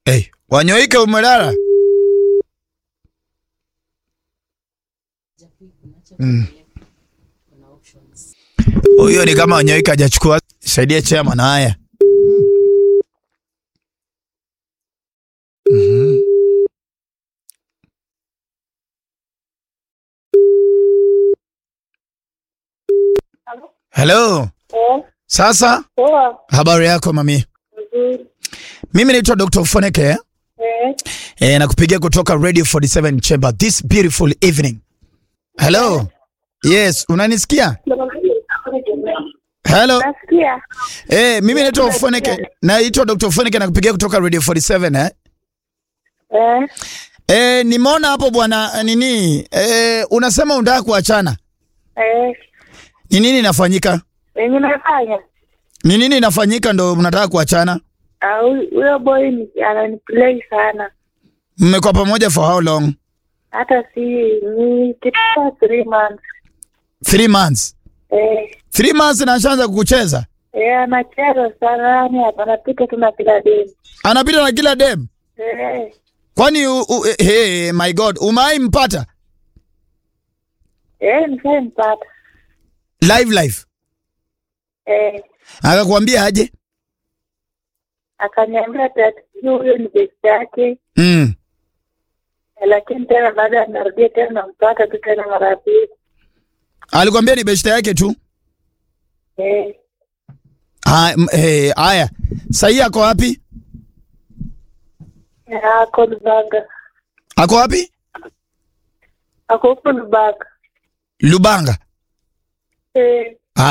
Hey, Wanyoike umelala? Mm. Huyo ni kama Wanyoike hajachukua. Saidia chairman haya. Mhm. Hello. Eh, Sasa poa, habari yako mami? vizuri. Mimi naitwa Dr. Foneke. Eh, Eh, nakupigia kutoka Radio 47 Chamber this beautiful evening. Hello. Yes, unanisikia? Hello. nasikia. Eh, mimi naitwa Foneke. Naitwa Dr. Foneke nakupigia kutoka Radio 47 eh. Eh, Eh, nimeona hapo bwana nini? Eh, unasema unataka kuachana. eh, Ni nini inafanyika? wenye nafanya Ni nini inafanyika ndo mnataka kuachana? Ah, huyu- huyo boy ni- ananiplay sana, Mmekuwa pamoja for how long? hata si ni kitua three months. Three months. Eh, Three months na ashaanza kukucheza. eh, anacheza sana, yani anapita tu na kila demu. Anapita na kila dem. Eh, Kwani u, u, hey, my God, umai mpata? eh, nishampata. Live live. Eh, Akakwambia aje? akaniambia tatizo huyo ni best yake, Mm. eh, lakini tena baada ya narudia tena nampata tu tena mara ya pili. Alikwambia ni beshte yake tu. Eh, Ah, m- eh, Haya, sahii ako wapi? eh, ako Lubanga, Ako wapi? ako huko Lubanga. Lubanga. Eh,